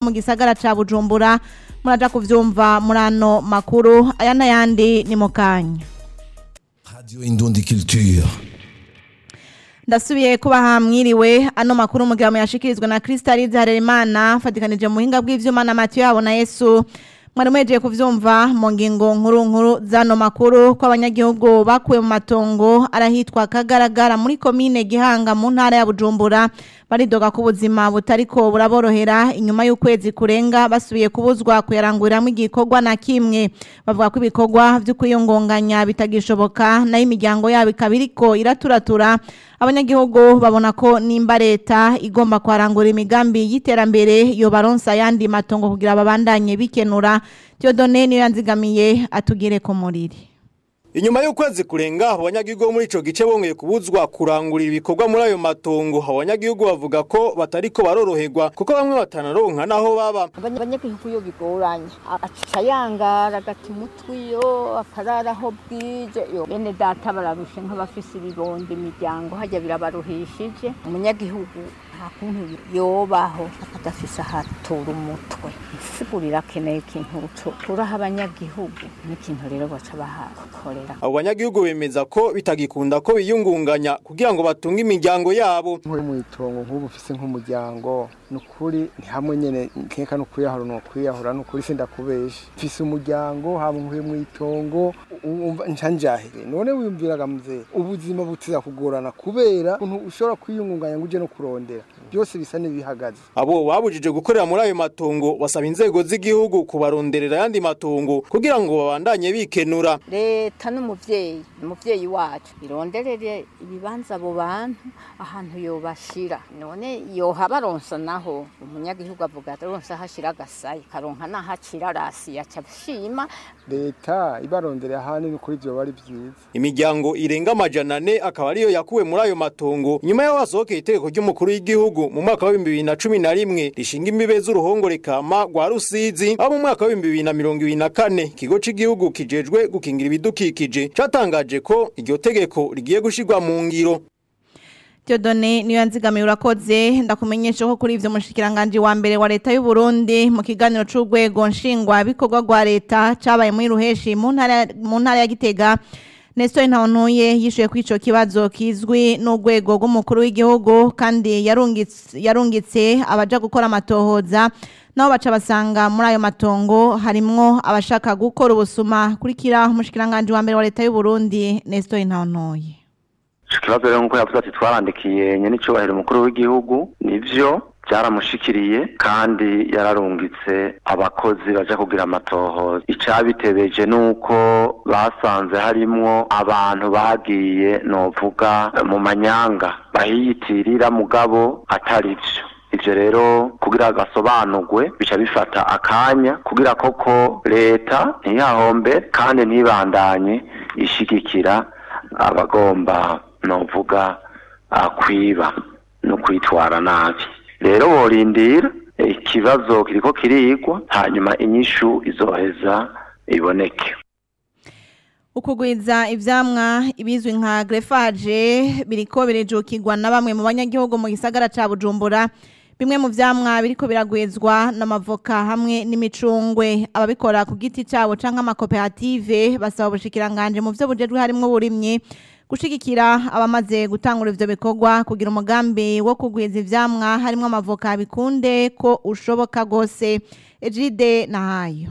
mu gisagara ca bujumbura muraja kuvyumva muri ano makuru aya n'ayandi ni mu kanya Radio Indundi Culture. ndasubiye kuba hamwiriwe ano makuru mugira muyashikirizwa na Kristalize Harerimana fatikanije mu buhinga bw'ivyuma na Mathieu yabo na Yesu mwari mwejeje kuvyumva mu ngingo nkuru nkuru zano makuru ko abanyagihugu bakuwe mu matongo arahitwa kagaragara muri komine Gihanga mu ntara ya Bujumbura baridoga ko ubuzima butariko buraborohera inyuma y'ukwezi kurenga basubiye kubuzwa kuyaranguriramo igikorwa na kimwe bavuga ko ibikorwa vyo kwiyungunganya bitagishoboka nayo imiryango yabo ikaba iriko iraturatura abanyagihugu babona ko nimba leta igomba kwarangura imigambi y'iterambere yo baronsa ayandi matongo kugira babandanye bikenura Dieudonne niyo yanzigamiye atugire ko muriri Inyuma y'ukwezi kurenga abanyagihugu bo muri ico gice bongeye kubuzwa kurangurira ibikorwa muri ayo matongo abanyagihugu bavuga ko batariko baroroherwa kuko bamwe batanaronka naho baba abanyagihugu iyo bigoranye aca yangara agata umutwe iyo akarara aho bwije yo bene data bararushe nk'abafise ibibondo imiryango hajya birabaruhishije umunyagihugu nta kuntu yobaho adafise ahatura umutwe isigurira akeneye ikintu turaha abanyagihugu n'ikintu rero baca bahakorera abo banyagihugu bemeza ko bitagikunda ko biyungunganya kugira ngo batunge imiryango yabo nk'uri mu itongo nk'ubu ufise nk'umuryango ni ukuri ni hamwe nyene nkeka no kwiyahura no kwiyahura ni ukuri sindakubesha mfise umuryango haba nkuri mu itongo umva ncanjahire none wiyumviraga muzee ubuzima butiza kugorana kubera ukuntu ushobora kwiyungunganya ngo uje no kurondera byose bisa n'ibihagaze abo babujije gukorera muri ayo matongo basaba inzego z'igihugu kubaronderera ayandi matongo kugira ngo babandanye bikenura leta n'umuvyeyi umuvyeyi wacu ironderere ibibanza abo bantu ahantu yobashira none yoha baronsa naho umunyagihugu avuga aronsa hashira agasayi karonka nahacira rasi yaca shima leta ibaronderera ahandi ni kuri ivyo bari vyiza imiryango irenga amajana ane akaba ariyo yakuwe muri ayo matongo nyuma y'aho hasohokeye itegeko ry'umukuru w'igihugu mu mwaka wa bibiri na cumi na rimwe rishinga imbibe z'uruhongore kama rwa rusizi aho mu mwaka wa bibiri na mirongo ibiri na kane ikigo c'igihugu kijejwe gukingira ibidukikije catangaje ko iryo tegeko rigiye gushirwa mu ngiro Dieudonne niyo yanzigamiye urakoze ndakumenyesha ko kuri ivyo mushikiranganje wa mbere wa leta y'u Burundi mu kiganiro c'urwego nshingwa bikorwa rwa leta cabaye muri ruheshi mu ntara mu ntara ya Gitega Nestor Ntawantuye yishuye kuri ico kibazo kizwi n'urwego rw'umukuru w'igihugu kandi yarungitse yarungitse abaja gukora amatohoza nabo baca basanga muri ayo matongo harimwo abashaka gukora ubusuma kurikira umushikiranganje wa mbere wa leta y'u Burundi Nestor Ntawantuye ikibazo rero nk'uko yavuze ati twarandikiye nyenicubahiro umukuru w'igihugu nivyo byaramushikiriye kandi yararungitse abakozi baja kugira amatohoza icabitebeje nuko basanze harimwo abantu bagiye novuga mu manyanga bahiyitirira mugabo atari vyo ivyo rero kugira gasobanurwe bica bifata akanya kugira koko leta ntiyahombe kandi ntibandanye ishigikira abagomba novuga kwiba no kwitwara nabi rero borindira ikibazo kiriko kirigwa hanyuma inyishu izoheza iboneke ukugwiza ivyamwa ibizwi nka greffage biriko birijukirwa na bamwe mu banyagihugu mu gisagara ca Bujumbura bimwe mu vyamwa biriko biragwizwa n'amavoka hamwe n'imicungwe ababikora ku giti cabo canke amakoperative basaba ubushikiranganje mu vyo bujejwe harimwo uburimyi gushigikira abamaze gutangura ivyo bikorwa kugira umugambi wo kugwiza ivyamwa harimwo amavoka bikunde ko ushoboka gose Ejide nahayo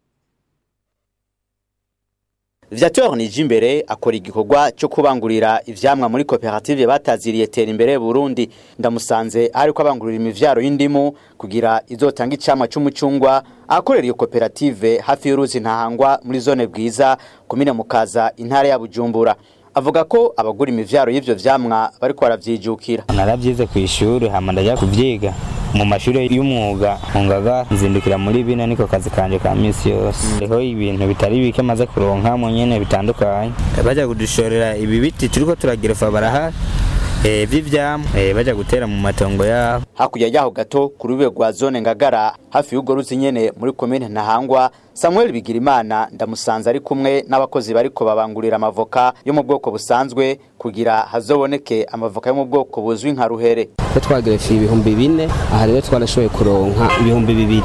Viateur Nijimbere akora igikorwa cyo kubangurira ivyamwa muri koperative bataziriye tera imbere Burundi ndamusanze ariko abangurira imivyaro y'indimu kugira izotanga icamwa c'umucungwa akorera iyo koperative hafi y'uruzi ntahangwa muri zone bwiza komine mukaza intara ya Bujumbura avuga ko abagura imivyaro y'ivyo vyamwa bariko baravyijukira naravyize ku ishuri hama ndaja kuvyiga mu mashuri y'umwuga nkungaga nzindukira muri bino niko kazi kanje ka misi yose hariho ibintu bitari bike maze kuronka mu nyene bitandukanye baja kudushorera ibi biti turiko turagerefa barahari eh, vy'ivyamwa eh, baja gutera mu matongo yabo hakurya yaho gato ku rube rwa zone ngagara hafi y'urwo ruzi nyene muri komine ntahangwa samuel bigirimana ndamusanze ari kumwe n'abakozi bariko babangurira amavoka yo mu bwoko busanzwe kugira hazoboneke amavoka yo mu bwoko buzwi nka ruhere ko twagerefiye ibihumbi bine aha rero twarashoboye kuronka ibihumbi bibiri